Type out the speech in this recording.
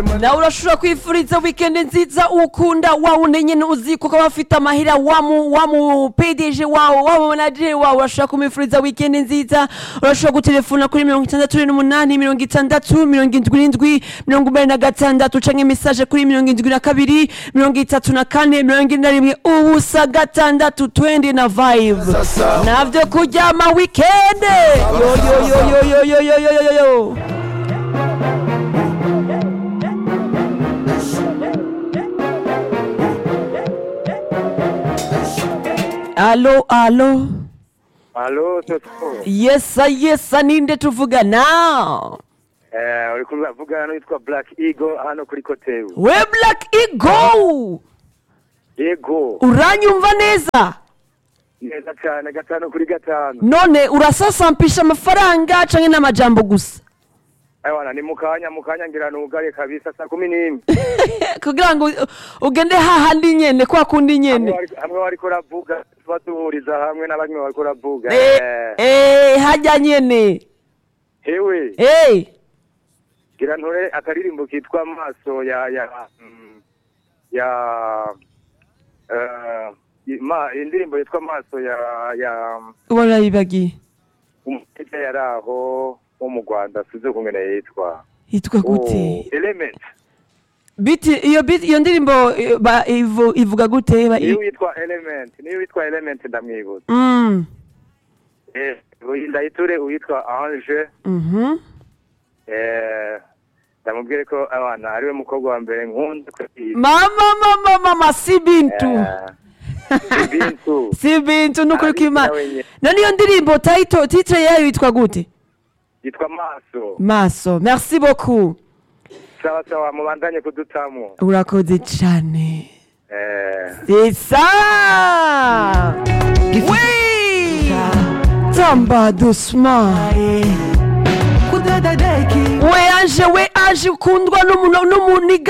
nawe urashobora kwifuriza weekend nziza ukunda wa wundi nyine uzi kuko aba afite amahera wa mu wa mu pdg wawe wa mu manager wawe urashobora kumwifuriza weekend nziza urashobora gutelefona kuri mirongo itandatu n'umunani mirongo itandatu mirongo indwi n'indwi mirongo inani na gatandatu canke message kuri mirongo indwi na kabiri mirongo itatu na kane mirongo ine na rimwe ubusa gatandatu twendi na vibe navyo kuryama weekend yo yo yo yo yo yo yo yo yo yo alo alo Alo, Toto. yesa yesa ninde tuvugana Eh, uri kuvugana n'uwitwa Black Eagle hano kuri Kotebu. we black ego Yego, uranyumva neza neza cyane gatanu kuri gatanu. none urasasampisha amafaranga canke n'amajambo gusa Aiwana ni mukanya mukanya ngira nugare kabisa saa kumi n'imwe. kugira ngo u- ugende hahandi nyene kwa kundi Hamwe nyene wari- Hamwe wariko uravuga tuba duhuriza hamwe na bamwe wariko uravuga. Eh, Eh, eh, hajya nyene Hewe, Eh, gira ntore akaririmbo kitwa maso ya ya mm, ya eh ma indirimbo yitwa maso ya ya ubona yibagiye umutete yaraho wo mu Rwanda size kungene yitwa. yitwa Oh, gute Element. biti iyo biti iyo ndirimbo eh, ba- ivu- ivuga gute ba- niyo witwa element niyo witwa element ndamwibuza Mm, eh ndayiture uwitwa ange mhm. eh ndamubwire ko abana ariwe mukobwa wa mbere nkunda kwisi mama mama mama si bintu bintu si bintu nukuri Abita kw'imana wenyene. none iyo ndirimbo title titre yayo yitwa gute yitwa maso maso merci beaucoup sawa sawa mubandanye kudutamo urakoze cyane eh c'est ça oui tamba doucement we anje we anje ukundwa n'umuntu n'umuniga